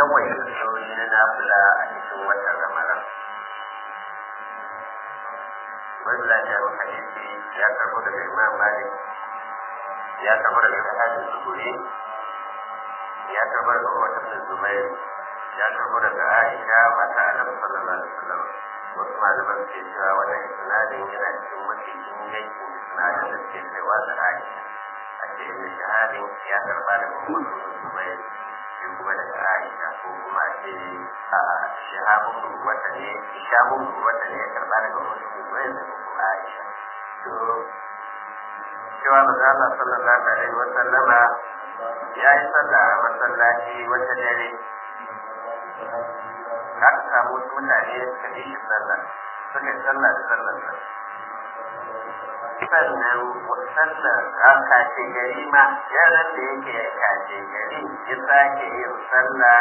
yawan salloli na nafila a cikin watan ramadan wani lafiya maka yace ya karbo daga imam malik ya karbo daga sahabin zuhuri ya karbo daga wata zubair ya karbo daga aisha mata annabi sallallahu alaihi wasallam wasu malaman ke cewa wannan isnadin yana cikin mafi ingancin isnadin da ke kaiwa da aisha a ce ibn shahadin ya karba daga wata zubair shi kuma daga aisha ko kuma a ce a shahabun wata ne shahabun wata ne ya karba daga wata zubair da kuma aisha to cewa maza Allah sallallahu alaihi wa sallama ya yi sallah a masallaci wata dare aka samu wasu mutane suka yi shi sallah suka yi sallah da sallar sa sannan sallar a kace gari ma yaran da yake kace gari ya sake yin sallah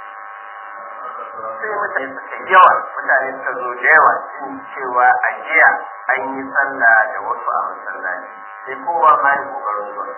sai mutane suka yawa mutane suka zo da yawa cin cewa a jiya an yi sallah da wasu a masallaci sai kowa ma yi kokarin zuwa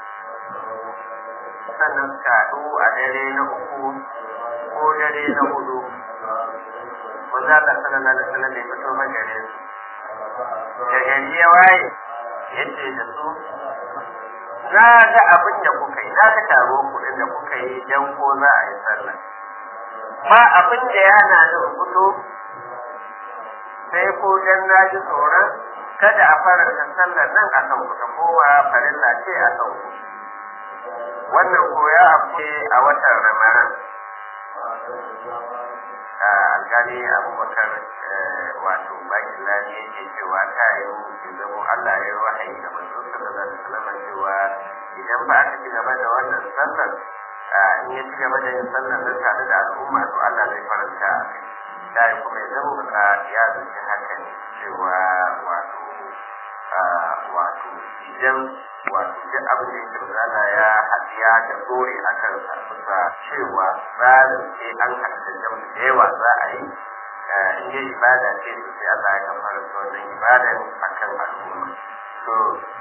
sannan suka haɗu a dare na uku ko dare na hudu wanda Allah sallallahu alaihi wasallam ya fito magare su da gari ya waye yace da su na ga abin da kuka yi na ga taro kuɗin da kuka yi dan ko za a yi sallah ba abin da ya hana ni fito sai ko dan na ji tsoron kada a faranta sallar nan a kan ku ta kowa farilla ce a kan ku wannan ko ya afe a watan ramadan alkali abubakar wato bakin lani yake cewa ta yi zama allah ya yi wahayi da manzon sallallahu alaihi wasallam cewa idan ba aka ci gaba da wannan sallar in ya ci gaba da yin sallar nan tare da al'umma to allah zai faranta a kai ta yi kuma ya zama ka ya zuci haka ne cewa wato wato idan wato duk abin da yake zana ya hadiya da dore a kansa bisa cewa tsarin sai an haɗa da da yawa za a yi in yi ibada ce su sai Allah ya kamar da wannan ibadan akan al'umma to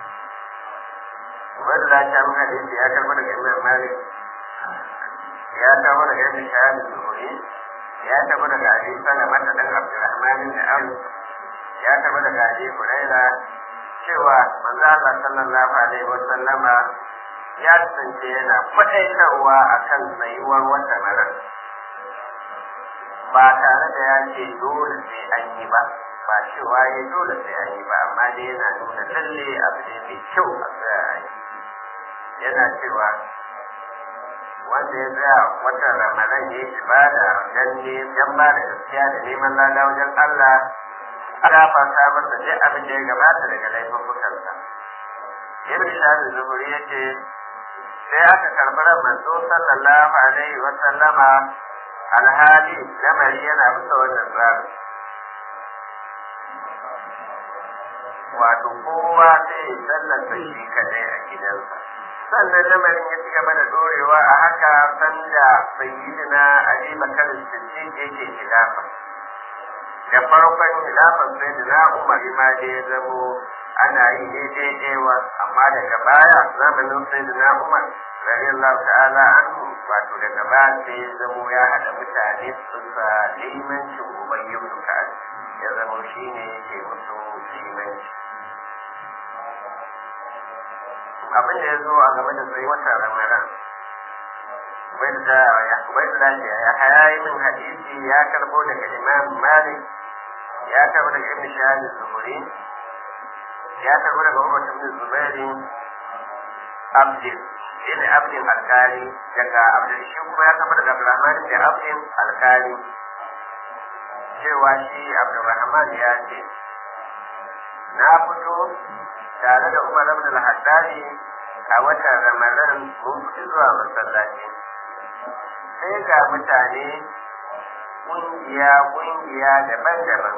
wanda da ta mun hadisi ya karɓa daga Imam Malik ya karɓa daga Ibn Shahab Zuhri ya karɓa daga Abi Salama da dan Abdurrahman bin Auf ya karɓa daga Abi Hurairah cewa manzo Allah sallallahu alaihi wa sallama ya kasance yana faɗaitarwa akan tsayuwar wata mara ba tare da ya ce dole sai an yi ba ba cewa ya dole sai an yi ba amma dai yana nuna lalle abu ne mai kyau a tsaya a yi yana cewa wanda ya tsaya watan ramadan ya yi ibada dan ne dan ba da gaskiya da neman lada wajen Allah ana fasa masa duk abin da ya gabata daga laifukansa ibn shafi zuhuri ya ce sai aka karɓi ran manzo sallallahu alaihi wa sallama alhali lamari yana bisa wannan tsari wato kowa sai ya sallata shi kadai a gidansa sannan lamarin ya ci gaba da dorewa a haka sanda sayyidina ali bakar siddiq yake khilafa da farkon khilafar sayyidina umar ma da ya zamo ana yi daidai ɗewa amma daga baya zamanin sayyidina umar radiyallahu ta'ala anhu wato daga baya sai ya zamo ya haɗa mutane suka limancin ubayyu ka'ad ya zamo shine yake musu limanci abin da ya zo a game da tsaye watan ramadan bai da bai da ya hayayi min hadisi ya karbo daga imam malik ya karbo daga ibn shahab zuhuri ya karbo daga umar ibn zubairi abdin ibn abdin alkali daga abdul shi kuma ya karbo daga abdurrahman ibn abdin alkali cewa shi abdurrahman ya ce na fito tare da Umar ibn al-Haddadi a watan Ramadan mun fi zuwa masallaci sai ga mutane kungiya kungiya daban-daban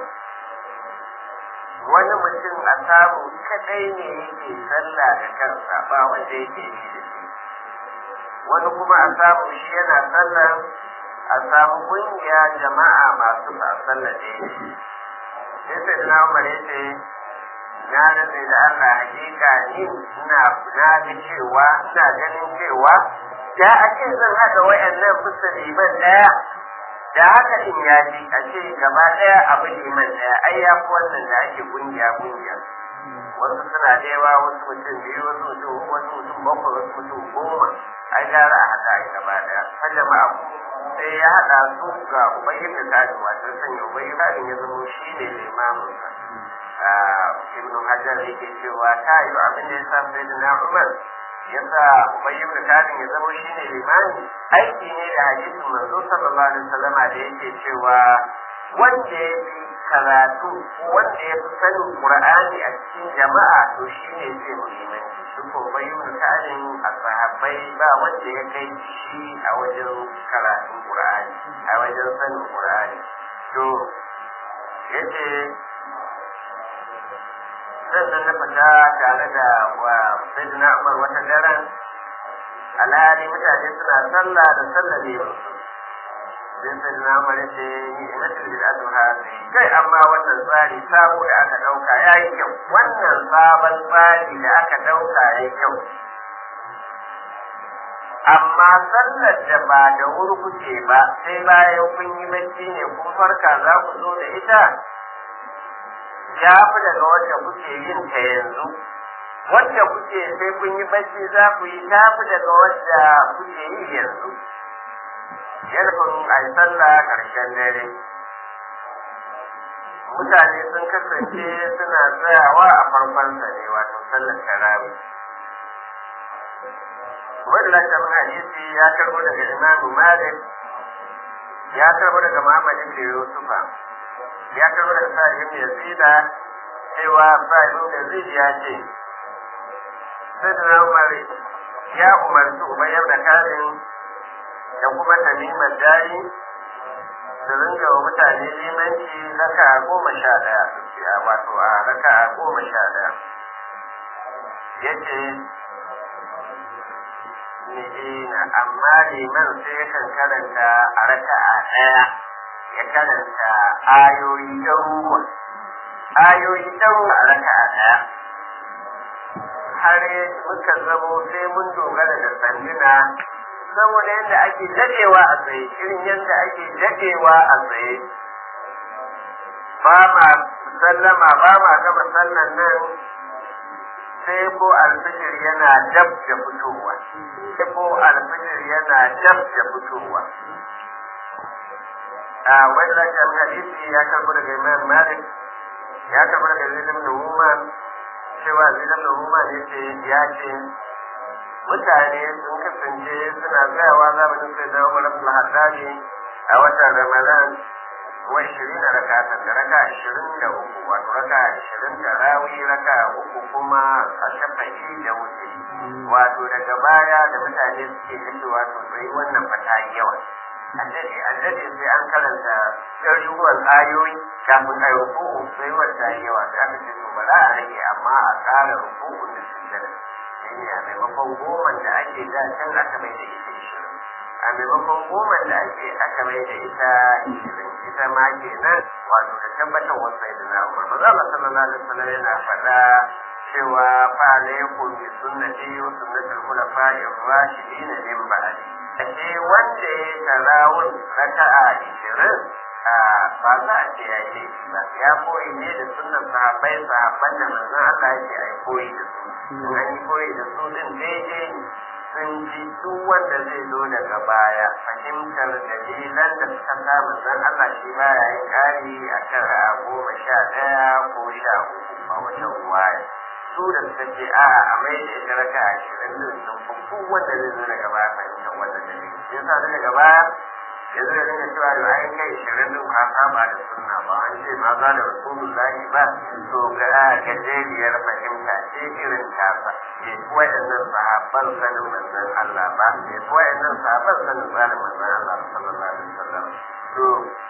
wani mutum a samu kadai ne yake sallah da kansa ba wanda yake yi da shi wani kuma a samu shi yana sallah a samu kungiya jama'a masu ba sallah da shi sai sai na Umar ya ce na rantsa da Allah hakika ni ina na ga cewa ina ganin cewa da a ce zan haɗa wayannan bisa liman ɗaya da haka in ya ji a ce gaba ɗaya abu liman ɗaya ai ya fi wannan da ake kungiya kungiya wasu suna da yawa wasu mutum biyu wasu mutum uku wasu mutum bakwai wasu mutum goma ai gara a haɗa ai gaba ɗaya har jama'a sai ya haɗa su ga ubayyin da tadi wato sanya ubayyin tadi ya zama shi ne limaminsa ibnu hajar yake cewa ta yi abin da ya sa sai da na umar ya sa ubayyin da tadi ya zama shi ne limami aiki ne da hadisin manzo sallallahu alaihi wasallama da yake cewa wanda ya fi karatu wanda ya fi sanin qur'ani a cikin jama'a to shi ne zai muhimmanci shi ko bayyana ta'adin a sahabbai ba wanda ya kai shi a wajen karatun qur'ani a wajen sanin qur'ani to yace sannan na fita tare da wa sayyidina Umar wata daren alhali mutane suna sallah da sallah ne sai sai na mare ce ni ina da bid'atu hadi kai amma wannan tsari sabo da aka dauka yayi kyau wannan sabon tsari da aka dauka yayi kyau amma sallar da ba da wuri kuke ba sai bayan kun yi bacci ne kun farka za ku zo da ita ya fi daga wanda kuke yin ta yanzu wanda kuke sai kun yi bacci za ku yi ta fi daga wanda kuke yi yanzu yarfin a yi sallah ƙarshen dare mutane sun kasance suna tsayawa a farkon sa ne wato sallar tarawih wanda lafiyar hadisi ya karbo daga imamu malik ya karbo daga muhammad ibn yusufa ya karbo daga sa'id ibn yazida cewa sa'id ibn yazid ya ce sayyidina umar ya umarci umayyar da karin da kuma tamimar jari su ringa wa mutane limanci raka goma sha ɗaya a wato a raka goma sha ɗaya ya ce na amma liman sai yakan karanta a raka a ɗaya ya karanta ayoyi ɗaruruwa ayoyi ɗaruruwa a raka a ɗaya har muka zamo sai mun dogara da sanduna saboda yadda ake dadewa a tsaye irin yadda ake dadewa a tsaye ba ma sallama ba ma gama sallan nan sai ko alfijir yana dab da fitowa sai ko alfijir yana dab da fitowa a wanda kan hadisi ya karbo daga imam malik ya karbo daga zilim da umar cewa zilim da umar yace ya ce mutane sun kasance suna tsayawa zamanin sai da Umar ibn Haddadi a watan Ramadan wa 20 rakatan da raka 23 wato raka 20 da rawi raka uku kuma a shafa'i da wuce wato daga baya da mutane suke kace wato sai wannan fata yawa addade addade sai an karanta ɗaruruwan ayoyi kafin a yi ruku'u sai wata yawa sai aka ce to ba za a rage amma a ƙara ruku'u da sujjada shine a maimakon goma da ake da can aka mai da ita ishirin a maimakon goma da ake aka mai da ita ishirin ita ma kenan wato da tabbatar wasu da na umar maza Allah sallallahu alaihi wasallam yana faɗa cewa fa alaikum bi sunnati wa sunnatul khulafa'i ar-rashidin min ba'di ashe wanda ya tarawun raka'a ishirin ba za a ce ya yi laifi ba ya koyi ne da sunan sahabbai sahabban da manzon Allah yake ai koyi da su an yi koyi da su din daidai ne sun ji duk wanda zai zo daga baya fahimtar dalilan da suka sa manzon Allah shi baya yin kari a kan ra'a goma sha ɗaya ko sha uku a wata ruwaya su da suka ce a a mai da ita raka ashirin din sun fi duk wanda zai zo daga baya fahimtar wannan dalili yasa daga baya yanzu da dinga cewa da ai kai shirin din ka saba da sunna ba an ce ma za da rasulullahi ba to ga gajeriyar fahimta ce irin tasa ke waɗannan sahabban sanin manzon Allah ba ke waɗannan sahabban sanin tsarin manzon Allah sallallahu alaihi wasallam to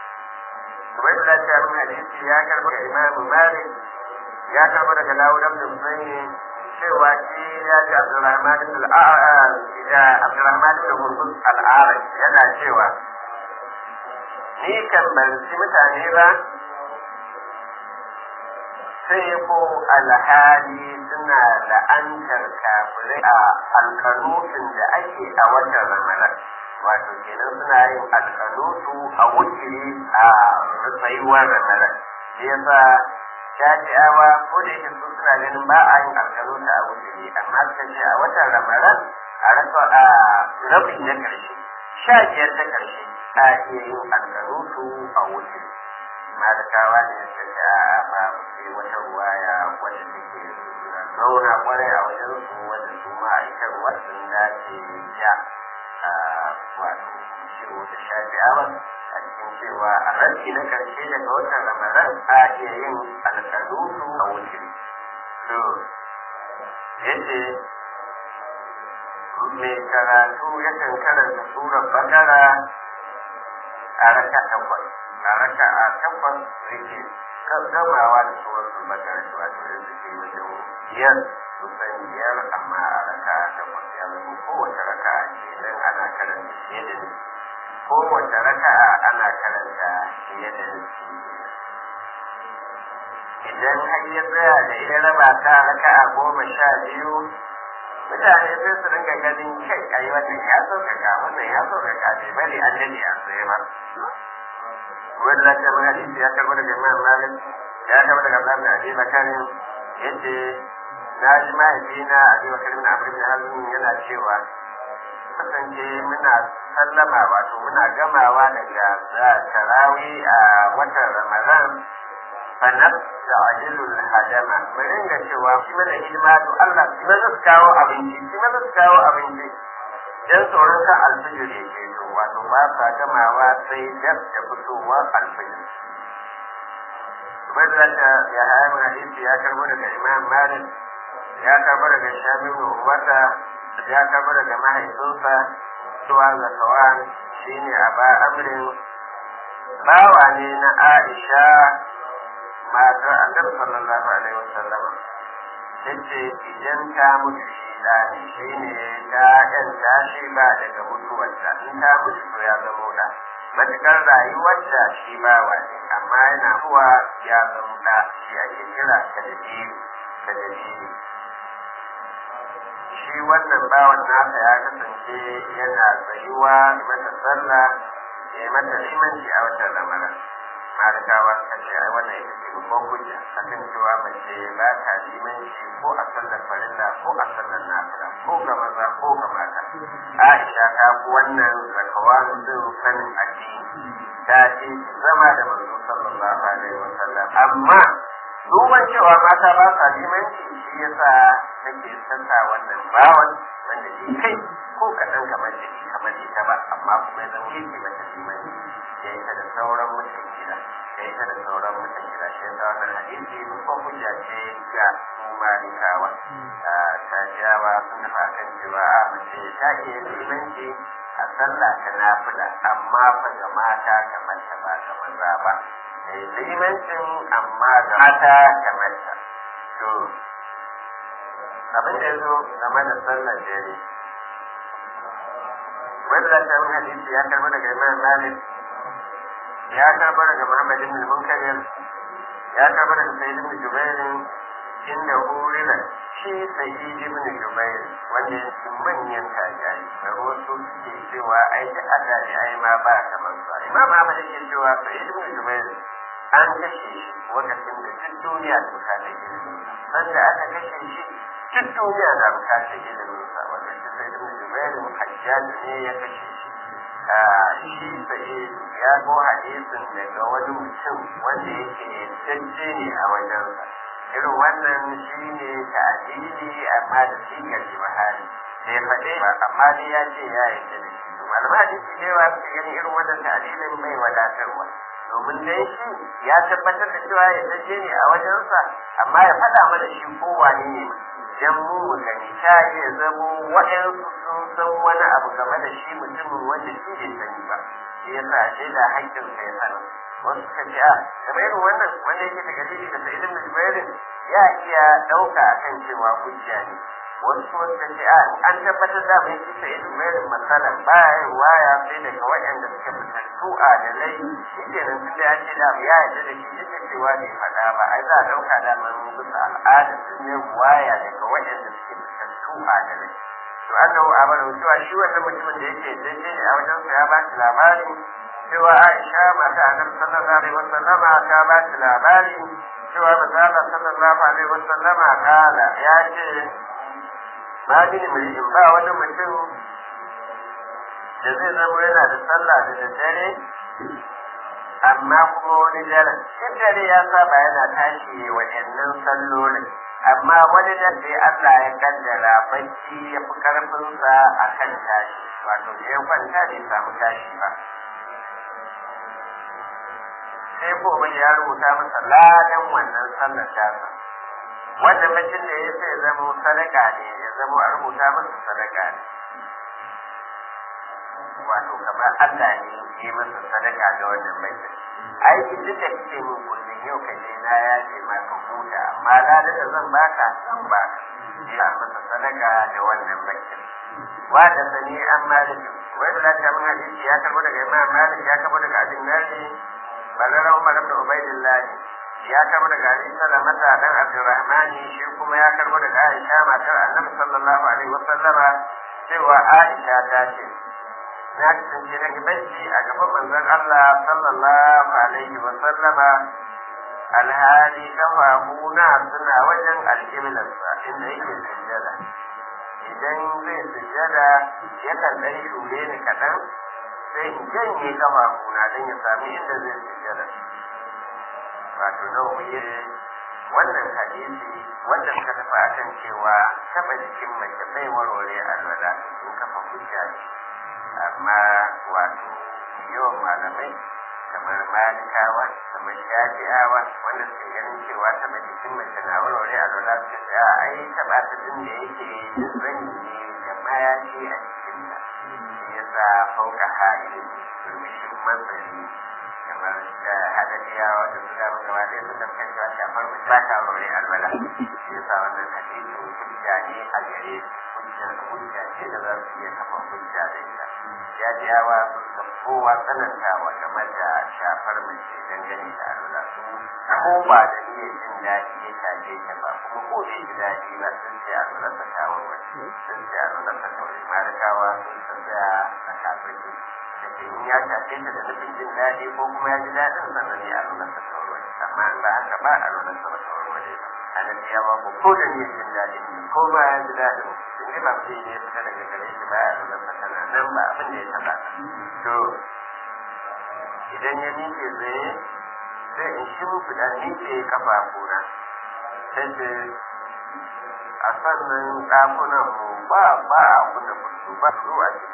kuma da ta mun hadisi ya karba ga Imam Malik ya karba daga Dawud ibn Husayn cewa shi ya ji Abdurrahman ibn al-A'raj Abdurrahman ibn Hurmuz al-A'raj yana cewa ni kan ban ci mutane ba sai ko alhali suna la'antar kafirai a alkanutun da ake a watan ramadan wato kenan suna yin alkanutu a wukiri a tsayuwar ramadan shi yasa shafi'awa ko da yake su suna ganin ba a yin alkanutu a wukiri amma suka ce a watan ramadan a rasa a rabi na karshe sha biyar ta karshe a iya yin alkanutu a wukiri malikawa ne suka ce a ba sai wata ruwaya wadda take zauna kwarai a wajen su wanda su ma'aikatar sun dace ja wato ciwo da shafi'awa a cikin cewa a ranci na karshe daga watan ramadan a iya yin alƙalutu a wuce to yace mai karatu yakan karanta surar bakara a raka takwas a raka a takwas yake gamawa da surar bakara wato da suke wajen biyar kusan biyar amma a raka takwas ya zama kowace raka kenan ana karanta fiye da nufi kowace raka ana karanta fiye da nufi idan har ya tsaya da ya raba ta raka a goma sha biyu mutane sai su ringa ganin kai ai wannan ya sauƙaƙa wannan ya sauƙaƙa bai bari an dade a tsaye ba wanda ta mun hadisi ya karɓo daga imam malik ya karɓo daga abdullahi bin abi bakarin yace na ji mahaifina a biyu kalmin abin da hazin yana cewa kasance muna sallama wato muna gamawa daga tarawi a watan ramadan fanaf da ajilul hadama mu ringa cewa shi mana hidima to Allah shi mana su kawo abinci shi mana su kawo abinci dan tsoron kan alfijir ya ke to wato ba sa gamawa sai dab da fitowar alfijir Ubangiji ya haya mun hadisi ya karbo daga Imam Malik ya karbo daga Shamim Uwata ya karbo daga mahaifinsa cewa Zakawan shine Aba Amrin bawa ne na Aisha matar Annabi sallallahu alaihi wasallam tace idan ta mutu shi da ne shine ta yan tashi ba daga mutuwarta in ta mutu to ya zama da matukar rayuwar da shi bawa ne amma yana zuwa ya zama da shi ake kira kadabiri kadabiri shi wannan bawan nasa ya kasance yana tsayuwa mata sallah ya mata limanci a watan ramadan malikawa suka ce ai wannan ita ce babban hujja akan cewa mace ba ta limanci ko a sallar farilla ko a sallar nafila ko ga maza ko ga mata aisha ta fi wannan zakawanin din sanin addini ta ce zama da manzo sallallahu alaihi wa sallam amma duban cewa mata ba sa limanci shi yasa take sassa wannan bawan wanda ke kai ko kaɗan kamar da ke kamar ita ba amma kuma ya zama yake mata limanci ya ita da sauran mutum gida ya ita da sauran mutum gida shi yasa wannan hadisi ko hujja ce ga su malikawa ta jawa sun tafi akan cewa a mace ta iya limanci a sallah ta nafila amma fa ga mata kamar ta ba ga maza ba limancin amma ga mata kamar ta to abin da ya zo game da sallar dare wanda za ta yi hadisi ya karbi daga imam malik ya karbi daga muhammad ibn munkarir ya karbi daga sayyid ibn jubair inda hurira shi sayyid ibn jubair wanda ya ci manyan tajayi da wasu suke cewa ai da ada da ai ma ba kamar sa imam ahmad yake cewa sayyid ibn jubair an kashe shi lokacin da duk duniya ta bukatar ilimin sanda aka kashe shi duk duniya na bukatar ilimin sa wanda shi sai ibn jubair hajjaj ne ya kashe shi shi sai ya go hadisin daga wani mutum wanda yake tacce ne a wajensa irin wannan shi ne ta'adili amma da sigar jihari da ya faɗe ba amma dai ya ce ya yarda da shi malama hadisi da yawa suka gani irin wannan ta'adilin mai wadatarwa domin dai shi ya tabbatar da cewa ya dace ne a wajensa amma ya faɗa mana shi ko wane ne dan mu mu gani ta iya zamo waɗansu sun san wani abu game da shi mutumin wanda shi bai sani ba shi yasa ashe da haƙƙin sa ya sani wasu suka ce a kamar irin wannan wanda yake daga dalili da sai ibn jubairin ya iya ɗauka akan cewa hujja ne wasu kuma suka ce a an tabbatar da mai shi sai ibn jubairin masalan baya yin waya sai daga waɗanda suka fitattu a da lai shi ke nan tunda ya ce da ya yarda da shi yadda cewa bai faɗa ba ai za a ɗauka da man bisa al'ada sun ne waya daga waɗanda suke fitattu a gare to an da a bada cewa shi wannan mutumin da yake daidai ne a wajen sa ya ba shi labari cewa Aisha mata Annabi sallallahu alaihi wasallama ta ba shi labari cewa manzo sallallahu alaihi wasallama kala ya ce ma bin mulkin ba wani mutum da zai zama yana da sallah da daddare amma kuma wani dare duk dare ya saba yana tashi wa'annan sallolin amma wani da sai Allah ya kaddara bacci ya fi karfinsa a kan tashi wato da ya kwanta bai samu tashi ba sai ko ya rubuta masa ladan wannan sallar tasa wanda mutum da ya sai zama sadaka ne ya zama a rubuta masa sadaka ne wato kamar Allah ne ya masa sadaka da wannan mutum aiki duk da kake min kullum yau ka je na ya ce ma ka huta amma ladan da zan baka zan baka ya masa sadaka da wannan mutum wa da sani an malik wai da ta mun hadisi ya karbo daga imam malik ya karbo daga abin nari bazara umar ibn ubaidillah ya karbo daga Ali Salamata dan Abdurrahman shi kuma ya karbo daga Aisha matar Annabi sallallahu alaihi wasallama cewa Aisha ta ce na kasance na gibanci a gaban manzon Allah sallallahu alaihi wasallama alhali kafafuna suna wajen alƙiblarsa inda yake sujjada idan zai sujjada yakan ɗan shure ni kaɗan sai in janye kafafuna don ya sami inda zai sujjada wato nawa wannan hadisi wanda suka tafi akan cewa taba jikin mace bai warware alwala sun kafa hujja ne amma wato yawan malamai kamar malikawa kamar shafi'awa wanda suke ganin cewa taba jikin mace na warware alwala suka ce a ai taba ta din da yake da zani ne da mayafi a jikinta shi yasa fauka ha'ilin turmishin manzari kamar da hadadiyawa da su dama gaba ɗaya su tafkan cewa shafar mu ba ta aure alwala shi yasa wannan hadisi hujja ne a gare hujja hujja ce da za su iya kafa hujja da ita jadiyawa sun san kowa tsanantawa game da shafar mace dangane da alwala su ko ba da niyyar jin daɗi ya shafe ta ba kuma ko bai ji daɗi ba sun ce alwala ta shawarwar sun ce alwala ta kawai malikawa sun san da a shafar da in ya shafe ta da nufin jin daɗi ko kuma ya ji daɗin sannan ne a nuna sa tawarware amma in ba haka ba a nuna sa tawarware ba a nan ya ba ko da ne jin daɗin ne ko ba ya ji daɗin in dai ba sai ne fita daga gare shi ba ya nuna sa tana nan ba abin da ya taɓa to idan ya miƙe tsaye sai in shimfiɗa miƙe ƙafafuna sai ce a sannan ɗakunan mu ba ba a kuna fito ba su a ciki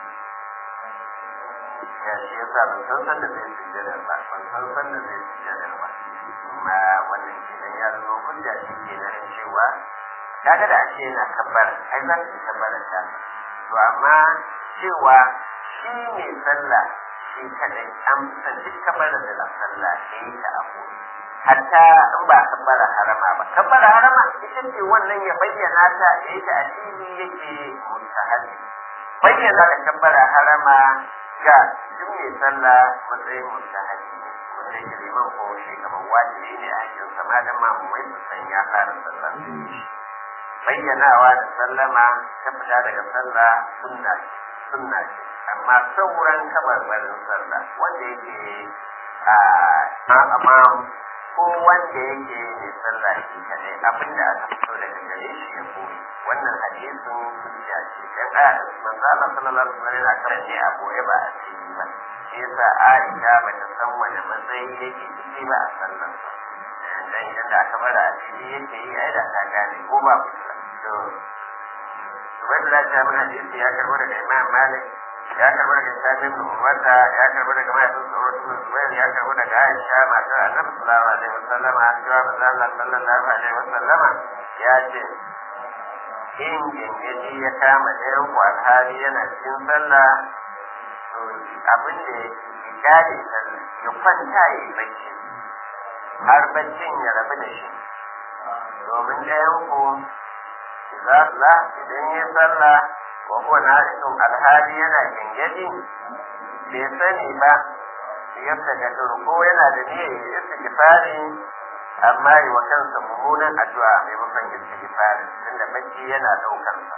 ya shi ya sa ban san sanda zai sujjada ba ban san sanda zai sujjada ba kuma wannan kenan ya zama hujja shi kenan cewa kaga da ashe yana kabbar ai za su kabbar ta to amma cewa shi ne sallah shi kadai an san duk kabbar da la sallah ya yi ta abu hatta in ba kabbara harama ba kabbara harama ita ce wannan ya bayyana ta ya yi ta a fili yake mustahabi bayyana da kabbara harama ga duk mai sallah matsayin mustahabi ne wanda yake liman ko shi kamar wajibi ne a cikin sama da mamumai su san ya fara sallah bayyanawa da sallama ta fita daga sallah sunna sunna ce amma sauran kabarbarin sallah wanda yake a amam ko wanda yake mai sallah shi kadai abinda aka fito daga gare shi ya koyi wannan hadisin hujja ce dan a manzo Allah sallallahu alaihi wasallam yana kan ne a boye ba a cikin ba shi yasa Aisha ba ta san wani matsayi yake ciki ba a sallan dan idan da aka bar a ciki yake yi ai da ta gane ko ba fitila to wanda da ta mun hadisi ya karbo daga Imam Malik ya karbo daga Sami bin Umarta ya karbo daga mahaifin Sa'ud bin Zubair ya karbo daga Aisha matar Annabi sallallahu alaihi wasallam cewa manzo Allah sallallahu alaihi wasallam ya ce in gengedi ya kama ɗayan ku alhali yana cikin sallah to abin da ya gane sallah ya kwanta ya yi bacci har baccin ya rabu da shi domin ɗayan ku za la idan ya sallah wa huwa na'ikun alhali yana gengedi bai sani ba yadda ga ko yana da niyyar istighfari amma yi wa kansa mummunan addu'a maimakon istighfari tunda bacci yana daukar sa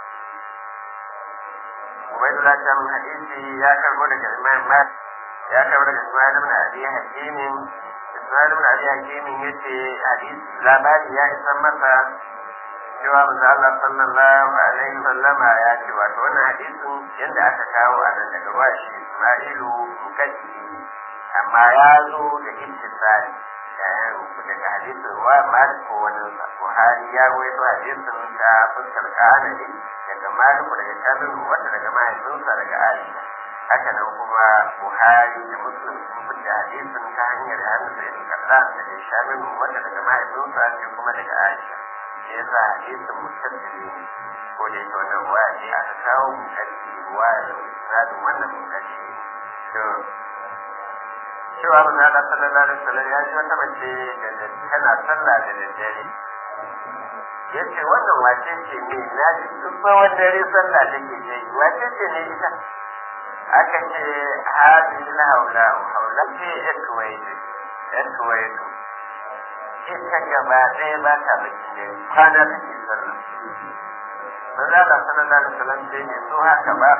Ubaidullah ta mun hadisi ya karbo daga Imam Malik ya karbo daga Ismail ibn Abi Hakim Ismail ibn Abi Hakim yace hadisi labari ya isa masa cewa manzo Allah sallallahu alaihi wasallama ya ce wato wannan hadisin yadda aka kawo a nan daga washi Ismailu mukaddi amma ya zo da ittisali daga hadisin ruwa Malik ko wani Buhari ya rawaito hadisin ta fuskar kanani daga Malik daga Kabir wanda daga mahaifinsa daga Aisha haka nan kuma Buhari da Muslim sun fita hadisin ta hanyar Anas ibn Qattan daga Shamim wanda daga mahaifinsa sai kuma daga Aisha shi yasa hadisin musaddidi ne ko da yake wannan ruwa ce aka kawo mukaddi ruwa da misalin wannan mukaddi to cewa manzo Allah sallallahu alaihi wasallam ya ji wata mace da tana sallah da daddare yace wannan wace ce ne na ji duk tsawon dare sallah take ce wace ce ne ita aka ce hadin la haula haula ce etwaye etwaye ita gaba ɗaya ba ta baki ne kwana take sallah manzo Allah sallallahu alaihi wasallam sai ne so haka ba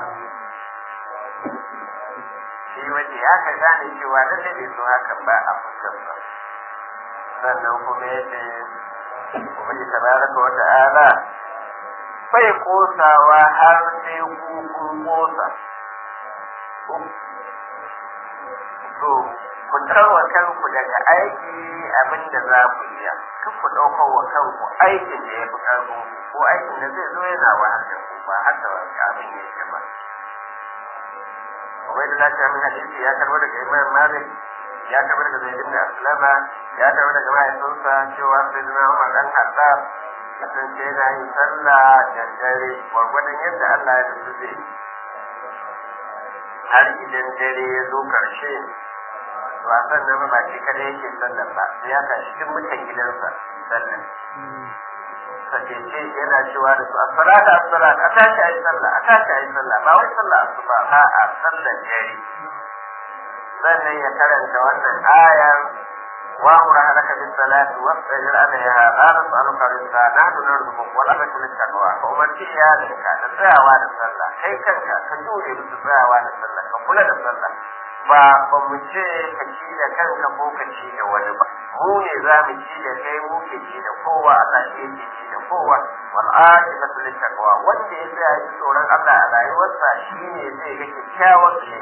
shi waje ya ka gane cewa lalle bai so hakan ba a fuskar ba sannan kuma ya ce ubangi tabaraka wa ta'ala bai kosawa har sai ku kun kosa to ku tarwa kanku daga aiki abin da za ku iya kan ku ɗaukar wa kanku aikin da ya fi ƙarfin ko aikin da zai zo yana wahal da ku ba haka abin yake ba Ubaidullah ta min hadisi ya karbo daga Imam Malik ya karbo daga Zaid ibn Aslama ya karbo daga mahaifinsa cewa Sayyidina Umar dan Khattab ya kasance yana yin sallah da dare gwargwadon yadda Allah ya nufi zai har idan dare ya zo karshe ba sannan ba shi kada yake sallar ba sai ya tashi cikin mutan gidansa sallar sakece yana cewa da su as-salatu as-salatu a tashi ayi sallah a tashi ayi sallah ba wai sallah asuba ba a sallar dare sannan ya karanta wannan ayar wa amra halaka bis salati wastajir alaiha la nas'aluka rizqa nahnu narzuquka wa la nakunu taqwa fa umarci ya da ka da tsayawa da sallah kai kanka ka dole musu tsayawa da sallah ka kula da sallah ba ba mu ce ka ci da kanka ko ka ci da wani ba mu ne za mu ci da kai mu ke ci da kowa Allah shi yake ci da kowa wal aqibatu lit taqwa wanda ya tsaya ji tsoron Allah a rayuwarsa shine zai ga kyakkyawan shi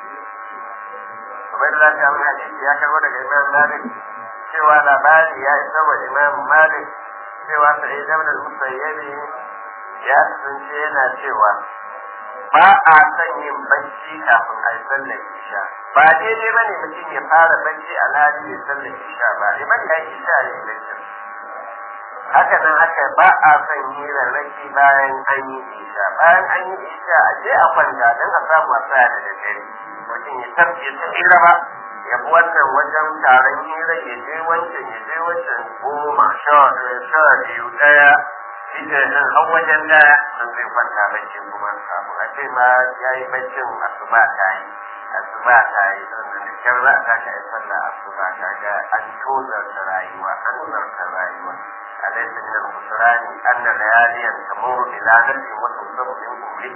Ubaid Allah ta mun hadisi ya karbo daga Imam Malik cewa labari ya isa wa Imam Malik cewa Sa'id ibn al-Musayyib ya kasance yana cewa ba a son yin bacci kafin a yi sallar isha ba daidai ba ne mutum ya fara bacci alhali ya sallar isha ba liman ya yi isha ya yi bacci haka nan haka ba a son hirarraki bayan an yi isha bayan an yi isha a je a kwanta don a samu a tsaya da daddare mutum ya tafi ta hira ba ya bi wannan wajen taron hira ya je wancan ya je wancan goma sha biyu ɗaya shi ke nan har wajen daya sun zai kwanta bacci kuma kafin a ce ma ya yi baccin asuba ta yi asuba ta yi sannan da kyar za a tashi a yi sallah asuba ta ga an tozarta rayuwa an tozarta rayuwa أليس من الخسران أن لياليا تمر بلا نفس وتصب من قبله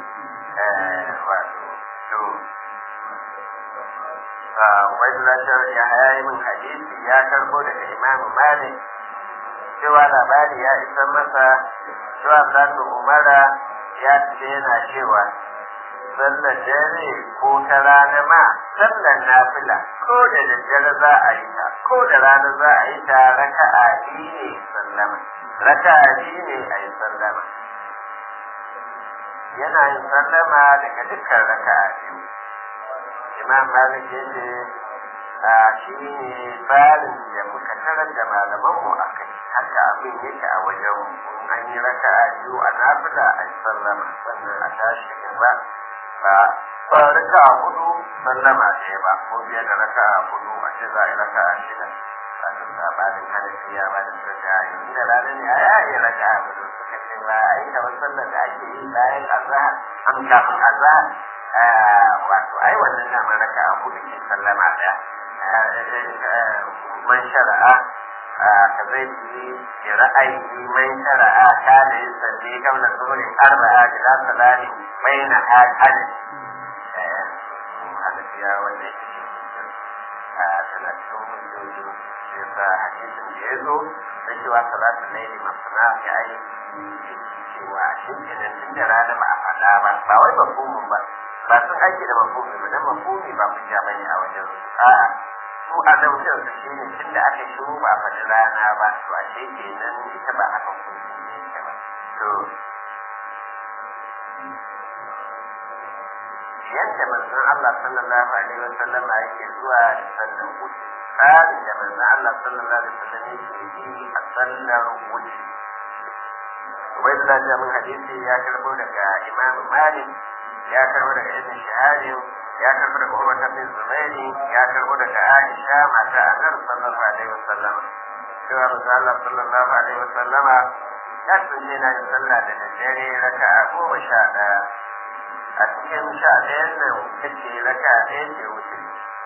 Ubaidullah ya hayayi min hadisi ya karbo daga Imam Malik cewa labari ya isa masa cewa zanu umara ya ce yana cewa sallar dare ko ta rana ma sallar nafila ko da daddare za a yi ta ko da rana za a yi ta raka'a biyu ne sallama raka'a biyu ne a yi sallama yana yin sallama daga dukkan raka'a biyu imam malik ya ce a shi ne tsarin da muka tarar da malamanmu a kai haka abin yake a wajen an yi raka'a biyu a nafila a yi sallama sannan a tashi gaba ba ba raka'a hudu sallama ɗaya ba ko biya da raka'a hudu a ce za a yi raka'a shida a duk sabanin hanafiya ba da suka ce yanzu da rana ne a yayi raka'a hudu suka ce ba a yi kamar sallar da ake yi bayan azahar an kafin azahar wato ai wannan dama raka'a hudu ke sallama ɗaya man shara'a ka zai yi da ra'ayi man shara'a ta da yin salli kamar zuhurin arba'a da za su lani bai na hadin hanafiya wanda ya ce a talatin hujjoji da ya sa hadisin da ya zo na cewa salatu laili masana ya yi cewa a shimfinan tun da rana ba a faɗa ba ba wai mafhumin ba ba sun aiki da mafhumi ba dan mafhumi ba hujja bane a wajen su a'a su a zaujin su shi ne tun da aka shiru ba a faɗi rana ba to a ce kenan ita ba haka hukunci ne ita ba to yadda manzon Allah sallallahu alaihi wa sallam yake zuwa da sallar wuce tsarin da manzon Allah sallallahu alaihi wa sallam yake yi a sallar wuce wai da lafiya mun hadisi ya karbo daga Imam Malik ya karbo daga Ibn Shihab ya karbo daga Umar bin Zubairi ya karbo daga Aisha mata Annabi sallallahu alaihi wa sallam cewa manzon Allah sallallahu alaihi wa sallama ya tsunje na yin sallah da daddare raka'a goma sha ɗaya a cikin sha ɗayan nan kace raka ɗaya ce wuce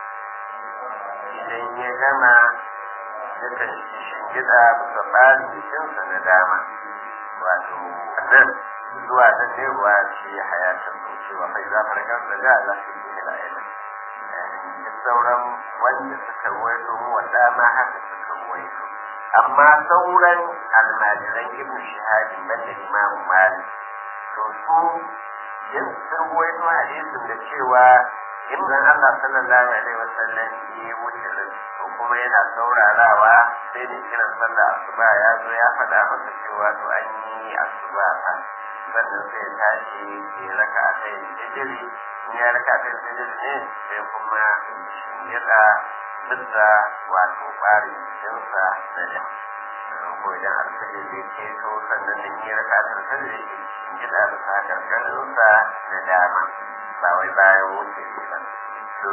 idan ya gama yakan shingida bisa ɓarin jikinsa na dama wato nan zuwa ta cewa shi hayatar cewa mai zafar kansa ga Allah shi ne da ayyana duk sauran wanda suka ruwaito mu wanda ma haka suka ruwaito amma sauran almajiran ibn shahadi banda imam malik to su yin sun waito hadisin da cewa in dan Allah sallallahu alaihi wasallam ya wuce ko kuma yana saurarawa sai da kiran sallah asuba ya zo ya faɗa masa cewa to an yi asuba fa sannan sai ya tashi ya raka a kai sijiri in ya raka a kai sijiri ne sai kuma ya da bisa wato ɓarin jikinsa da jama'a ko idan alfajir zai ceto sannan da yi raka a kai sijiri ya da bisa karkarinsa da dama ba wai bayan wuce shi ba to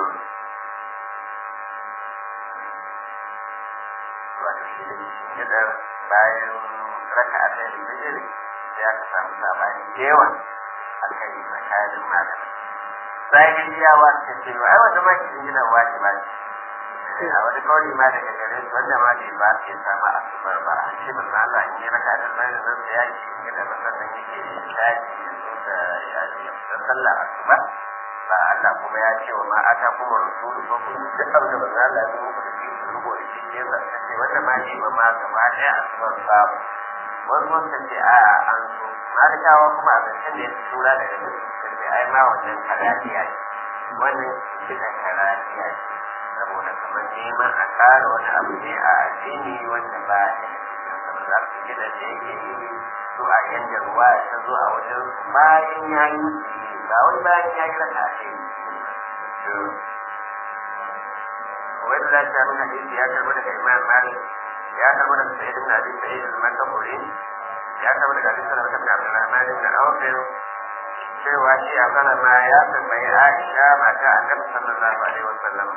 wato shi da gida bayan raka a kai bijiri ya ka samu sabani da yawa a kai tsakanin malamai bayan yawa ta ce ba ai wanda ma ke gina wajiba ce a wani kawai ma daga gare su wanda ma bai ba ke samu asubar ba a ce manzo Allah in yi raka da bayan nan da yaki gida ba sannan yake shaji da yaji da sallah asuba ba Allah kuma ya ce wa ma ata kuma rasulu ko ku duk abin da manzo Allah ya zo muku da shi ku rubo da shi ke sa ce wanda ma ne ba ma gaba daya asubar babu wasu sun ce a an so malikawa kuma a zancen da ya tura daga nan sun ce ai ma wannan karatiya ce wannan kitan karatiya ce saboda kamar neman a ƙara wani abu ne a addini wanda ba ya kamar za su gida da yake yi su a yanda ruwa ta zo a wajen bayan ya yi ba wai bayan ya yi raka ce wani da ta min hadisi ya karbi daga imam malik ya karbi daga sayyid ibn abi sa'id al-makaburi ya karbi daga hadisi daga ibn abdurrahman ibn awf cewa shi a ma ya tambayi aisha mata annabi sallallahu alaihi wasallam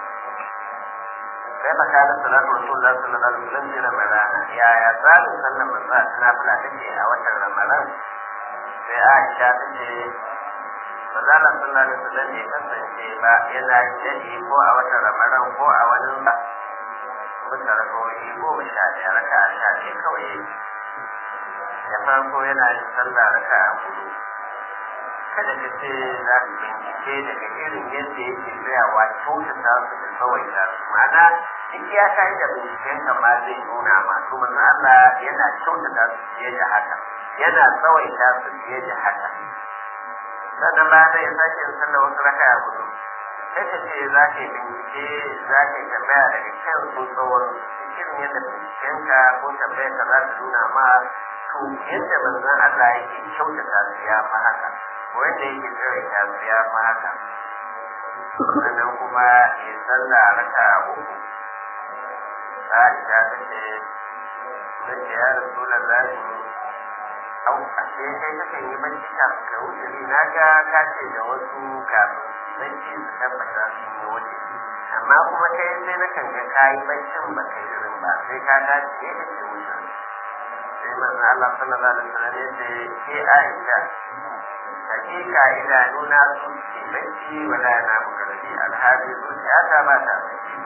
كيف كانت صلاة رسول الله صلى الله عليه وسلم في رمضان يا يا صلاة صلى الله عليه وسلم نافلة تجي أو رمضان في عائشة تجي Manzala sallallahu alaihi wasallam bai kasance ba yana jadi ko a watan Ramadan ko a wani ba bisa rakawoyi goma sha ɗaya raka a sha ɗaya kawai da farko yana yin sallah raka a hudu kada ka ce za ka bincike daga irin yadda yake tsayawa kyautata su da tsawaita su ma'ana duk ya kai da binciken ka ma zai nuna masu manzo Allah yana kyautata su fiye da haka yana tsawaita su fiye da haka sannan ba zai sake yin sallah wasu raka a hudu sai ka ce za ka yi bincike za ka yi tambaya daga kan su tsawon irin yadda bincikenka ko tambayar ka za ta nuna ma to yadda manzon Allah yake kyautata su ya fi haka wanda yake tsare ta ya fi haka sannan kuma ya sallah raka a uku Aisha ta ce Nace ya rasu da zafi au ashe kai kakan yi bacci kafin ka wuce ne na ga ka ce da wasu kafin bacci su tabbata sun yi wuce amma kuma kai sai na kan ga ka yi baccin ba kai irin ba sai ka dace ne kake wuce sai manzo Allah sallallahu alaihi wasallam ya ce ke Aisha hakika idanuna sun ce bacci wala na mukarrabi alhali zuciya ta ba ta bacci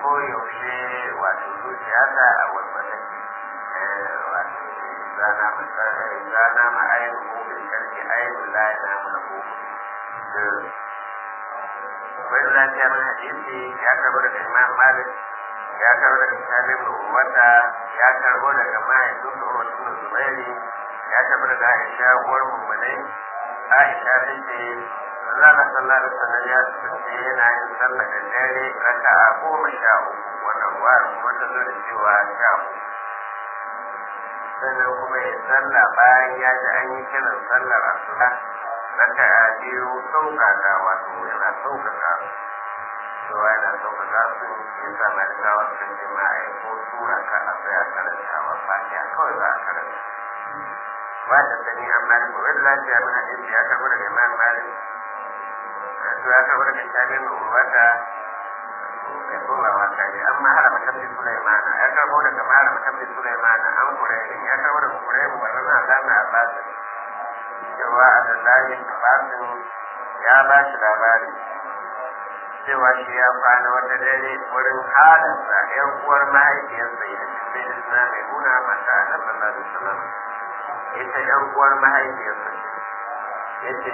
koyaushe wato zuciya ta a walwala wato zana masara zana ma ainihin hukun karfi ainihin layi na mana hukun wani lafiya min hadisi ya karbo daga imam malik ya karbo daga salim da uwata ya karbo daga mahaifin da uwata da zubairi ya karbo daga aisha uwar mummunai aisha ta ce Allah sallallahu alaihi wasallam ya tsaye yana yin sallah da dare raka'a goma sha uku wannan ruwa kuma ta zo da cewa sha uku sannan kuma ya sallah bayan ya ji an yi kiran sallar asuba raka'a biyu sauƙaƙa wato yana sauƙaƙa cewa yana sauƙaƙa su ya sa malikawa suka ce ma a yi ko tura ka a tsaya karantawa fatiha kawai za a karanta wata sani an malik wani lafiya min hadisi ya karɓi daga imam malik to ya karɓi daga shamin wata ya koma wata ne amma harama tabbi sulaimana ya karɓo daga harama tabbi sulaimana an kurairin ya karɓo daga kurairin wannan na zama a basin cewa abdullahi abbasin ya ba shi labari cewa shi ya kwana wata dare wurin halarsa yan uwar mahaifiyarsa ya ce sai na mai nuna mata a nan sallallahu alaihi wasallam ita yan uwar mahaifiyarsa ya ce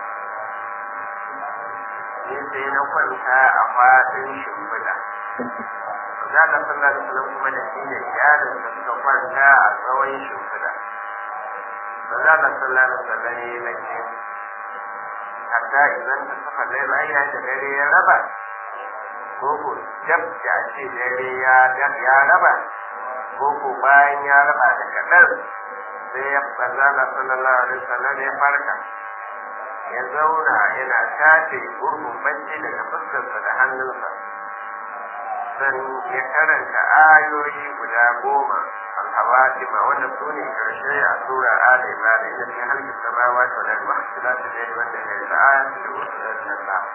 ni sai na kwanta a fadin shimfiɗa za ka sallallahu alaihi wasallam kuma da shi da iyalinsa suka kwanta a tsawon shimfiɗa ba za ka sallallahu alaihi wasallam ya nake hatta idan ta saka dai bayan da dare ya raba ko ko jab da ce dare ya ya raba ko ko bayan ya raba da kadan sai ya bazala sallallahu alaihi wasallam ya farka ya zauna yana tace gurbin bacci daga fuskarsa da hannunsa san ya karanta ayoyi guda goma الحواتم وانا سوني كرشي سورة آل عمران إن في خلق السماوات والأرض واختلاف الليل والنهار لآيات للنساء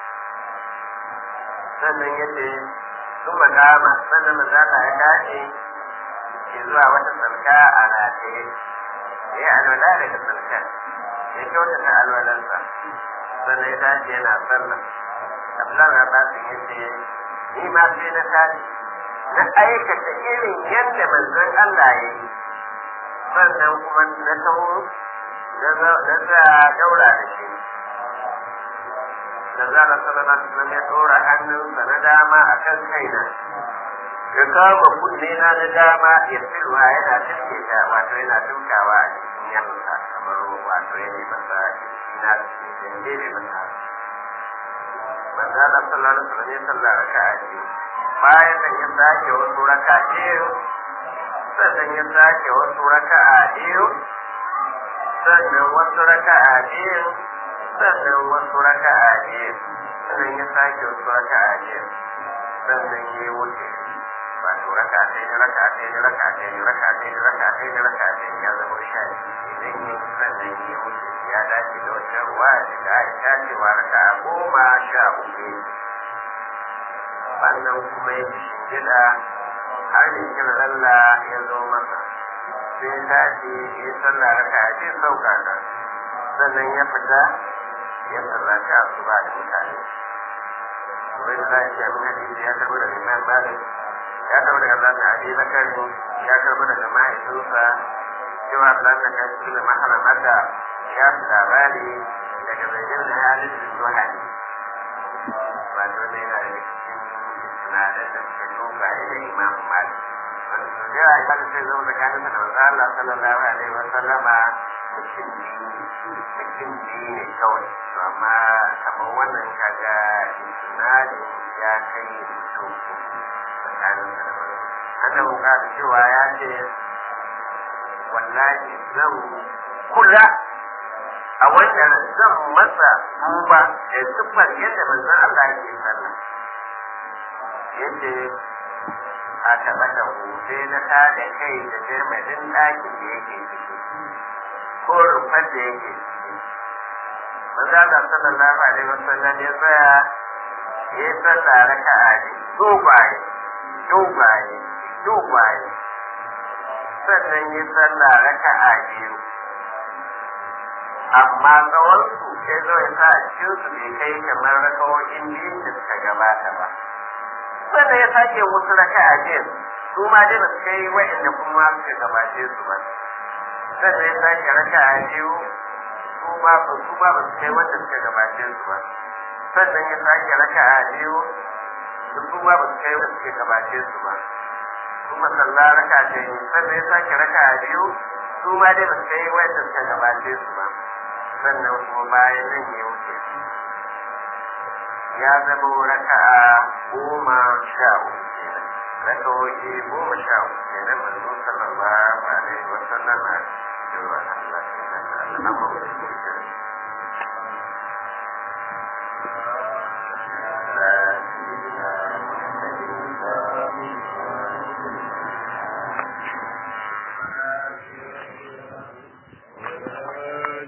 sannan ya ce sun magama sannan mazala ya dace ke zuwa wata tsalka a rataye ya yi alwala daga tsalkar ya kyautata alwalansa sannan ya dace yana sallah abdullahi na basin ya ce ni ma sai na tashi na aikata irin yadda manzon Allah ya yi sannan kuma na taho na za daura da shi da za a sallallahu alaihi ya dora hannunsa na dama a kan kaina ya kama kunne na na dama ya filwa yana tilke ta wato yana tukawa a cikin yamsa kamar wato ya yi masa ina da ne masa manzo Allah sallallahu alaihi wasallam ya sallar raka'a biyu bayan nan ya sake wasu raka biyu sannan ya sake wasu raka'a biyu sannan wasu raka'a biyu sannan wasu raka'a biyu sannan ya sake wasu raka'a biyu sannan ya wuce wato raka ɗaya raka ɗaya raka ɗaya raka ɗaya raka ɗaya raka ɗaya ya zama sha idan ya sannan ya wuce ya dace da wata ruwa da Aisha cewa raka goma sha uku sannan kuma ya shingida har da kira Allah ya zo masa sai ta ce ya sallah raka a ce sauka ta sannan ya fita ya sallaci a su ba da mutane wai da zai ce abin hadisi ya karbi daga imam malik ya karbi daga Allah ta abi bakari ya karbi daga mahaifinsa cewa Allah ta kai su da maharamata ya fi labari daga zajen da halin da zuwa ba dole yana da cikin sinadar da suke tuka da imam malik wanda su da ya kan sai zama tsakanin da manzo Allah sallallahu alaihi wa sallama mutum mutum biyu ne kawai to amma kamar wannan kaga sinadin ya kai mutum tsakanin da manzo annabi ka cewa ya ce wallahi zan kula a wannan zan masa duba da siffar yadda manzon Allah yake sallah yace a taɓa da sai na ta da kai da jirmadin ɗakin da yake ciki ko rufar da yake ciki manzo Allah sallallahu alaihi wasallam ya tsaya ya yi sallah raka'a ne dogaye dogaye dogaye sannan ya sallah raka'a biyu amma tsawon su sai zo ya sa a cikin su bai kai kamar rakawoyin biyun da suka gabata ba sannan ya sake wasu raka'a biyu su ma dai ba su kai wa'inda kuma suka gabace su ba sannan ya sake raka'a biyu su ma ba su ma ba su kai wanda suka gabace su ba sannan ya sake raka'a biyu su ma ba su kai wanda suka gabace su ba kuma sallah raka'a ce sannan ya sake raka'a biyu su ma dai ba su kai wanda suka gabace su ba sannan kuma bayan nan ya wuce ya zama raka'a goma sha uku kenan raka'o'i goma sha uku kenan manzo sallallahu alaihi wa sallam a cewa Allah ya